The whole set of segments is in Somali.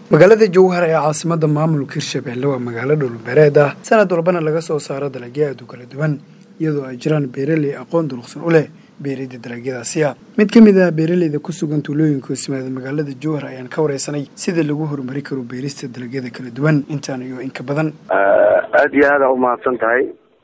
magaalada jowhar ee caasimada maamulka hirshabelle waa magaalo dhulbeereed ah sanad walbana laga soo saaro dalagyo aad u kala duwan iyadoo ay jiraan beeraley aqoon durugsan u leh beerida dalagyadaasi ah mid ka mid ah beeraleyda ku sugan tuulooyinka hoosmaada magaalada jowhar ayaan ka wareysanay sida lagu horumari karo beerista dalagyada kala duwan intaan iyo inka badan aada iyo aada umahadsan tahay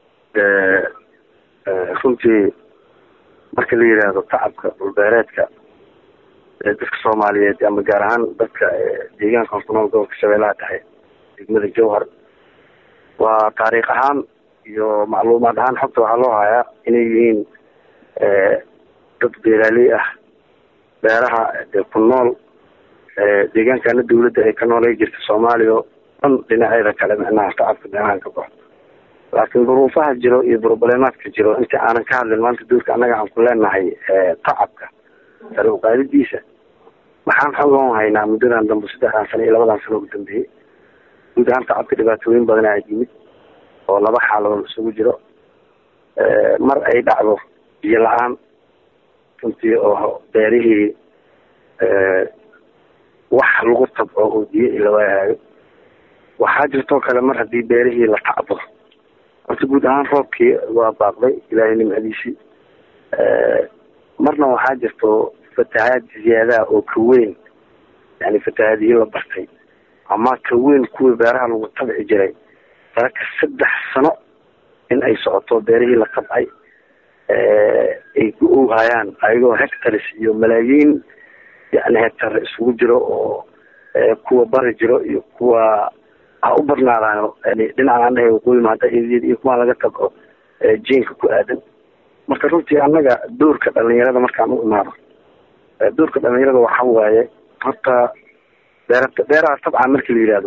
runtii marka la yidhaahdo tacabka dhulbeereedka dadka soomaaliyeed ama gaar ahaan dadka deegaanka hortanool gobolka shabeellaha dhexe degmada jowhar waa taariikh ahaan iyo macluumaad ahaan xogta waxaa loo hayaa inay yihiin dad beeraaley ah beeraha ku nool deegaankana dawladda ay ka noolay jirta soomaaliya oo dhan dhinaceeda kale micnaha tacabka meelahan ka baxo laakiin duruufaha jiro iyo broblemaadka jiro inta aanan ka hadlin maanta duulka annaga aan ku leenahay tacabka sare uqaadidiisa maxaan xoogan haynaa muddadan dambe saddexdan sano iyo labadan sano ugu dambeeyey guud ahaan tacabka dhibaatooyin badan aa yimid oo laba xaaladood isugu jiro mar ay dhacdo biyo la-aan runtii oo beerihii wax lagu tabco oo biyo ilawaahayo waxaa jirtoo kale mar haddii beerihii la tacbo horta guud ahaan roobkii waa baaqday ilaahay nimcadiisii marna waxaa jirto fatahaad ziyaadaha oo ka weyn yani fatahaadihii la bartay ama ka weyn kuwii beeraha lagu tabci jiray saraka saddex sano in ay socoto beerihii la qabcay ay ku owhayaan ayagoo hectares iyo malaayiin yani hectar isugu jiro oo kuwa bari jiro iyo kuwa ha u badnaadaan dhinacan andhahay waqooyi mahada iyo kuwa laga tabco jiinka ku aadan marka runtii annaga doorka dhalinyarada markaan u imaado doorka dhalinyarada waxa waaye horta beera beeraha tabcan marki la yidhaahdo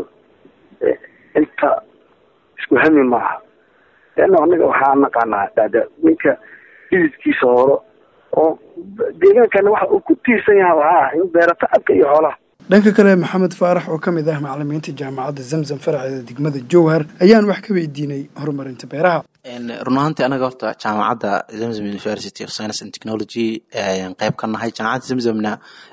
inta isku hami maaha leanna annaga waxaa naqaanaa dada ninka hididkiisa horo oo deegaankana waxa uu ku tiirsan yaha waxaa ah in beera tacabka iyo xoolaha dhanka kale maxamed faarax oo ka mid ah macalimiinta jaamacadda zamzam faraceeda degmada jowhar ayaan wax ka weydiinay horumarinta beeraha run ahaantii anaga horta jaamacadda zamzam university of science and technology qeyb ka nahay jaamacadda zamzamna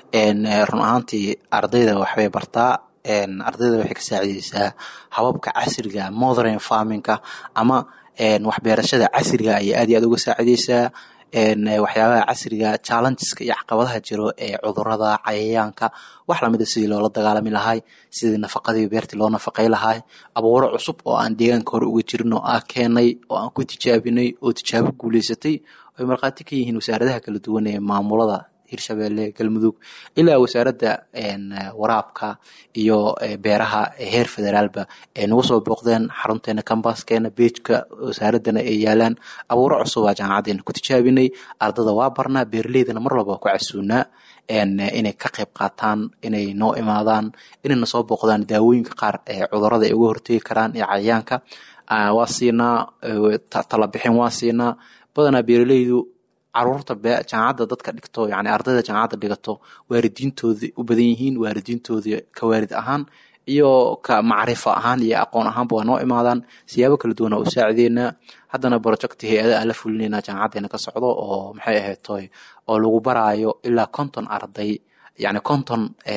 run ahaantii ardayda waxbay bartaa ardayda waxay ka saacideysaa hababka casriga modern farmingka ama waxbeerashada casriga ayay aad iyo aad uga saacideysaa waxyaabaha casriga challengeska iyo caqabadaha jiro ee cudurada cayayaanka wax lamida sidii loola dagaalami lahay sidii nafaqadii beertii loo nafaqay lahay abuuro cusub oo aan deegaanka hore uga jirin oo aan keenay oo aan ku tijaabinay oo tijaabo guuleysatay ay markhaati ka yihiin wasaaradaha kala duwan ee maamulada hirshabelle galmudug ilaa wasaaradda waraabka iyo beeraha heer federaalba ay nagu soo booqdeen xarunteena kambaskeena beejka wasaaradana ay yaalaan abuuro cusubaa jaamacadeena ku tijaabinay ardada waa barnaa beeraleydana mar walba ku casuunaa inay ka qayb qaataan inay noo imaadaan inayna soo booqdaan daawooyinka qaar ee cudurada ay uga hortegi karaan ee cayayaanka waa siinaa talabixin waa siinaa badanaa beeraleydu caruurta jaamacadda dadka dhigto yani ardayda jaamacadda dhigato waalidiintooda u badan yihiin waalidiintooda ka waalid ahaan iyo ka macrifo ahaan iyo aqoon ahaanba waa noo imaadaan siyaabo kala duwan oo u saacideynaa haddana projecti hay-ada aan la fulinayna jaamacadeena ka socdo oo maxay ahaytoy oo lagu baraayo ilaa konton arday yani konton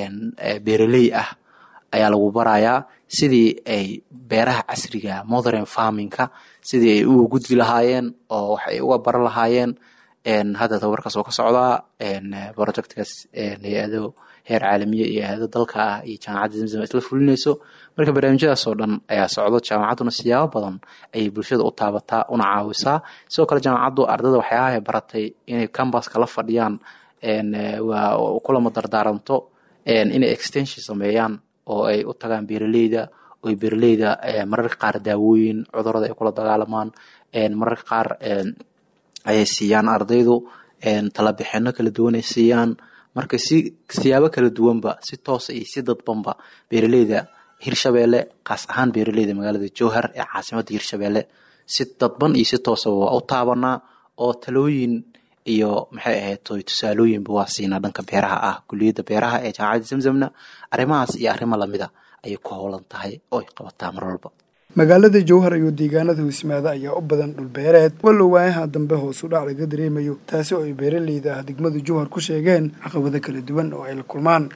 beeraley ah ayaa lagu barayaa sidii ay beeraha casriga modern farmingka sidii ay uga gudbi lahaayeen oo wax ay uga baran lahaayeen hadda tababarkaas oo ka socdaa projectkaas hay-ado heer caalamiya iyo hay-ado dalka ah iyo jaamacadda zamzam isla fulinayso marka barnaamijyadaas oo dhan ayaa socdo jaamacadduna siyaabo badan ayay bulshada u taabataa una caawisaa sidoo kale jaamacaddu ardada waxyaabahay baratay inay cambaska la fadhiyaan kulama dardaaranto inay extension sameeyaan oo ay u tagaan beeraleyda oo beeraleyda mararka qaar daawooyin cudurada ay kula dagaalamaan mararka qaar ayay siiyaan ardaydu talabixino kala duwan ay siiyaan marka si siyaabo kala duwanba si toosa iyo si dadbanba beeraleyda hirshabelle kaas ahaan beeraleyda magaalada jowhar ee caasimadda hirshabelle si dadban iyo si toosaba waa u taabanaa oo talooyin iyo maxay ahayd tusaalooyinba waa siinaa dhanka beeraha ah kuliyadda beeraha ee jaamacadda zamzamna arrimahaas iyo arrimo lamida ayay ku howlan tahay oo ay qabataa mar walba magaalada jowhar iyo deegaanada hoosmaada ayaa u badan dhulbeereed wallow waayaha dambe hoos u dhac laga dareemayo taasi oo ay beeraleyda ah degmada jowhar ku sheegeen caqabado kala duwan oo ay la kulmaan